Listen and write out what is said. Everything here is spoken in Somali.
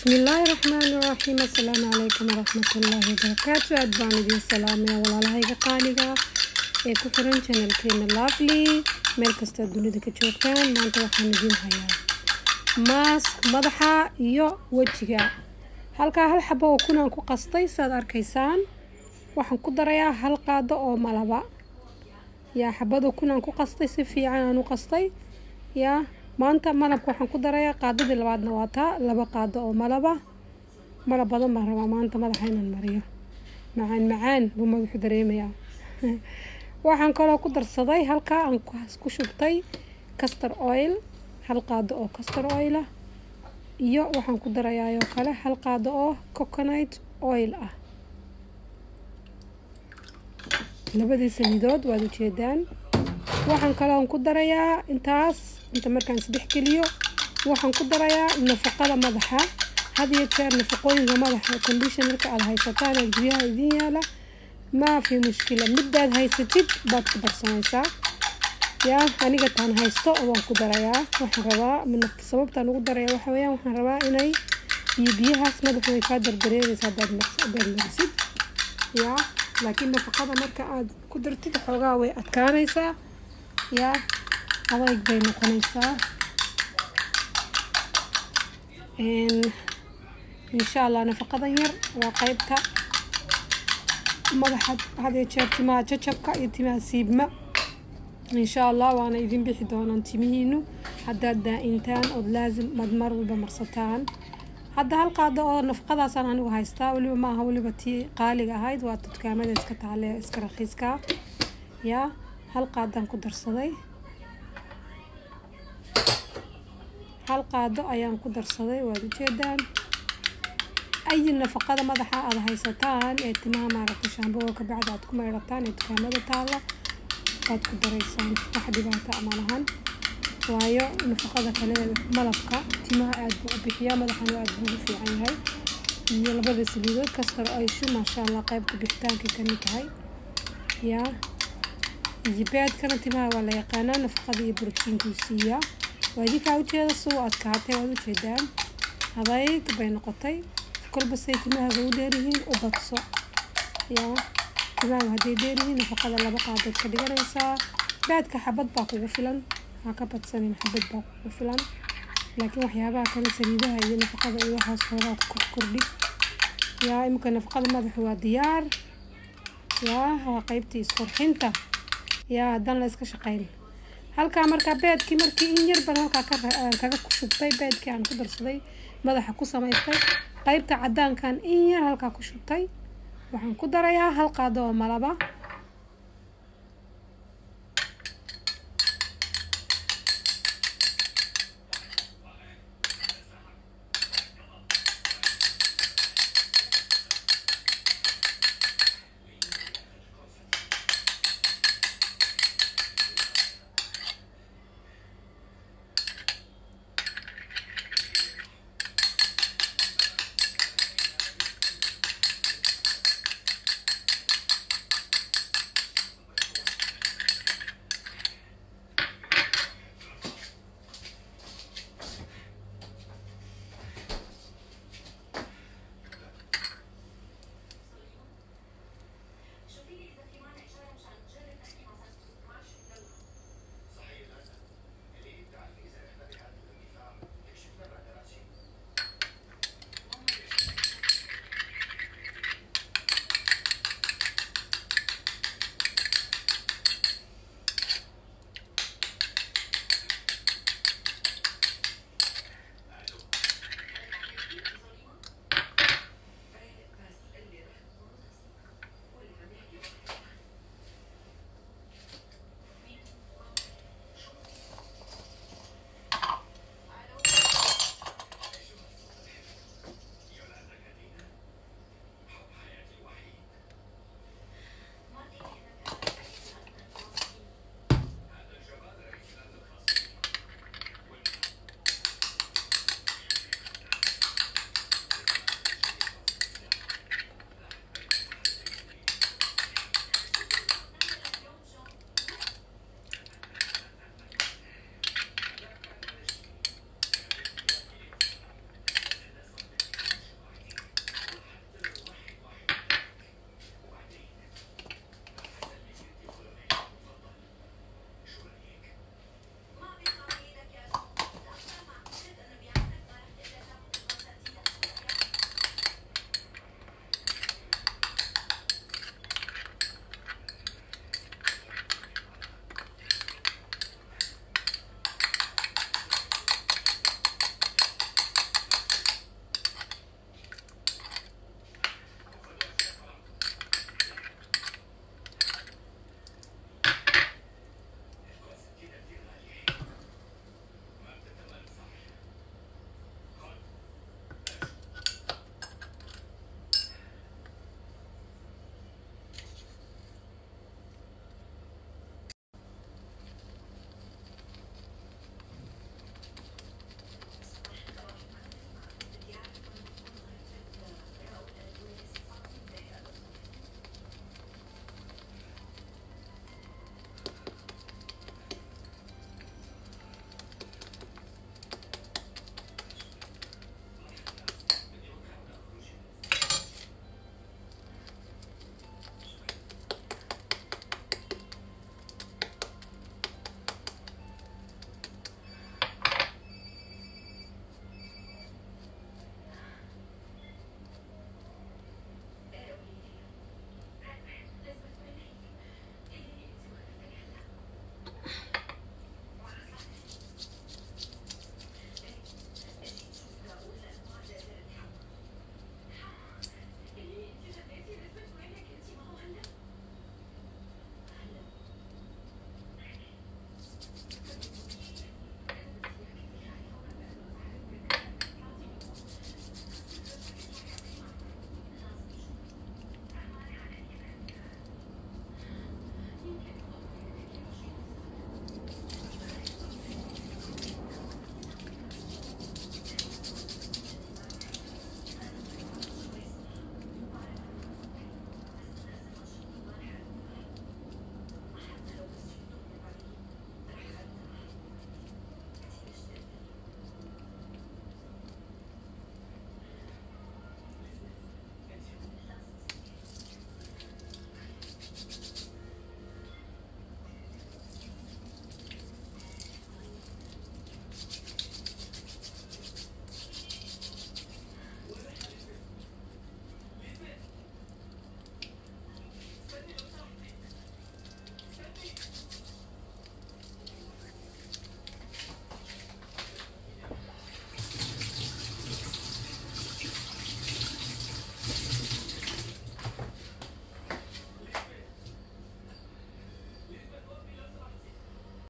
bismillaahi raxmaani raxiim assalaamu calaykum waraxmatullaahi wabarakaatu aad baan idiin salaamaya walaalahayga qaaliga ee ku xiran janalkeena lovely meel kastaad dunida ka joogtaan maanta waxaan idiin hayaa maask madaxa iyo wejiga halkaa hal xabo oo kunaan ku qastay saad arkaysaan waxaan ku darayaa hal qaado oo malaba yaa xabado kunaan ku qastay si fiican aan u qastay yaa maanta malabka waxaan ku darayaa qaadadii labaadna waa taa laba qaado oo malaba malab badan baan rabaa maanta madaxa inaan mariyo macaan macaan buu madaxu dareemayaa waxaan kaloo ku darsaday halkaa aan ku shubtay castor oil hal qaado oo castor oil ah iyo waxaan ku darayaa oo kale hal qaado oo coconut oil ah labadii saliidood waad ujeedaan waxaan kaloon ku darayaa intaas inta markaan saddex geliyo waxaan ku darayaa nafaqada madaxa had iyo jeer nafaqooyinka madaxa conditionarka aada haysataan ee guryaha idiin yaala maa fi mushkila midaad haysatid baad ku darsanaysaa yaa aniga taan haysto waan ku darayaa waxaan rabaa sababtaan ugu daraya waxa weeyaan waxaan rabaa inay biyo biyahaas madaxu way kaa dardareeraysa hadaad hadaad marisid yaa laakiin nafaqada marka aad ku dartid xoogaa way adkaanaysaa yaa adayg bay noqonaysaa insha allah nafaqadan yar waa qeybta madaxa hadee jeer timaha jajabka iyo timaha siibma insha allah waana idin bixi doonaan timihiinu haddaad daa-intaan ood laasim mad mar walba marsataan hadda hal qaado oo nafaqadaasaan anigu haystaa weliba ma aha weliba tii qaaliga ahayd waa dukaamada iska taale iska rakiiska yaa hal qaadaan ku darsaday hal qaado ayaan ku darsaday waad ujeedaan ayi nafaqada madaxa aada haysataan ee timaha maaragtay shaamboga ka bacda aad ku meydhataan ee dukaamada taalla waad ku daraysaan wax dhibaata ama lahan waayo nafaqada kale malabka timaha aad buu u bixiyaa madaxana aad buu ugu fiican yahay iyo labada saliidood kastar ayshu maasha allah qaybta bixitaankay ka mid tahay yaa iyo beedkana timaha waa la yaqaanaa nafaqada iyo borotiinkuu siiyaa waa idinkaa ujeeda suu adkaatay waad ujeedaan adayg bay noqotay kolba say timahaaga u dheeryihiin u badso yaa timahaaga hadday dheeryihiin nafaqada laba qaadood ka dhiganaysaa beedka xabad baa kugu filan ha ka badsanin xabad baa kugu filan laakiin waxyaabaha kale saliidaha iyo nafaqada iyo waxaas hoogaa ku kordhi yaa iminka nafaqada madaxa waa diyaar yaa waa qeybtii isqurxinta yaa haddaan la iska shaqayn halkaa markaa beedkii markii in yar baan halkaa kaga ku shubtay beedkii aan ku darsaday madaxa ku samaystay qeybta cadaankan in yar halkaa ku shubtay waxaan ku darayaa hal qaado oo malaba